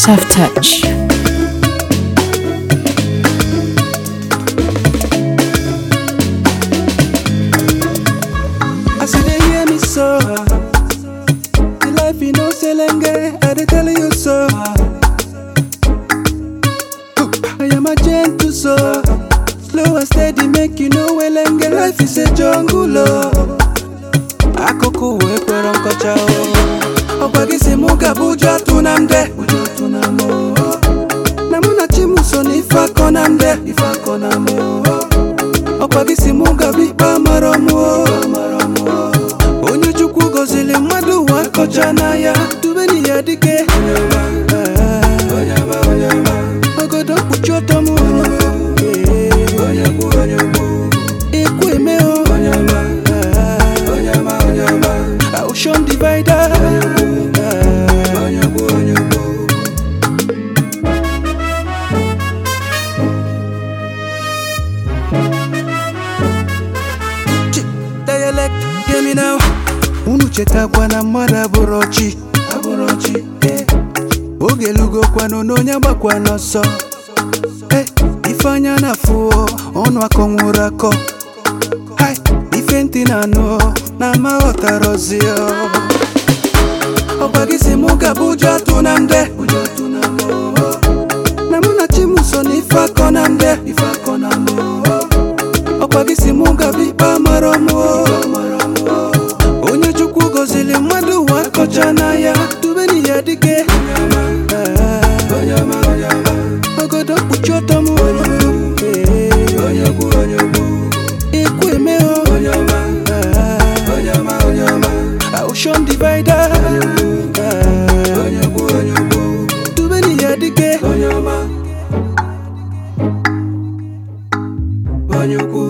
Soft touch. As you dey hear me so, the life you know selenge, I dey tell you so. I am a gentle soul, slow and steady make you know welenge. Life is a jungle, oh. Akụkụ wee kwere nkọcha o. Ọgwa gị si mụ gaba ụjọ atụ na mde. Ụjọ atụ na m o. Na mụ na chi m so na ife akọ na mde. Ife akọ na m o. ọkwa gị si mụ gaba ikpe amara m o. onye chukwu gọziri mmadụ ụwa kọcha n'anya dubeni ya dike ogodo mkpuchi ọtọ m ekwu eme o Ocean divider Chi- dialect hear me now unu chetakwa na mmadụ abụrụ ọchị abụrụ ọchị eh. oge lugokwanụ na onye agbakwa n'ọsọ Eh, ife anya na-afụ ọnụ akọ nwụrụ akọ Hai, ife ntị na anụ na ama ghọtarozi ọgwa gị si mụ gaba ụjọ atụ na mde ụjọ atụ na m na mụ na chi m so na ife akọ na mde ife akọ na m ọkwa gị si mụ gaba ikpe amara m onye chukwu gọziri mmadụ ụwa kọcha n'anya dubeni ya dike ogodo mkpuchi ọtọ m ekwu eme o Ocean divider dubeni ya dike onye ukwu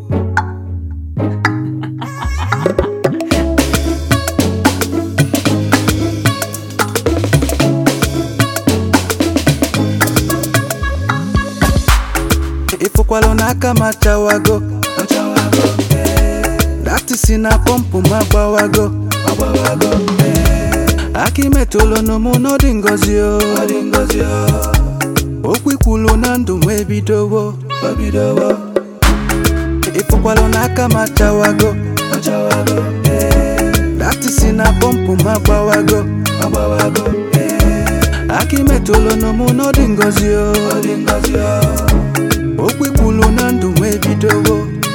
ịfụkwalụ n'aka ma chawago dati si na pọmpụ ma gbawago aka imetụlụ n'ụmụ n'ọdị ngozi o okwu ikwulu na ndụ m ebidowo ịfụkwalụ n'aka ma chawago dati si na pọmpụ ma gbawago aka imetụlụ n'ụmụ n'ọdị ngozi o okwu ikwulu na ndụ m ebidowo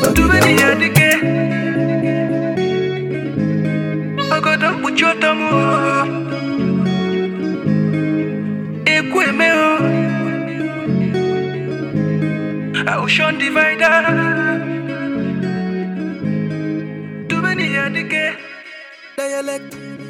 ogodo mkpuchi ọtọ m ekwu eme o Ocean divider dubeni ya dike dialect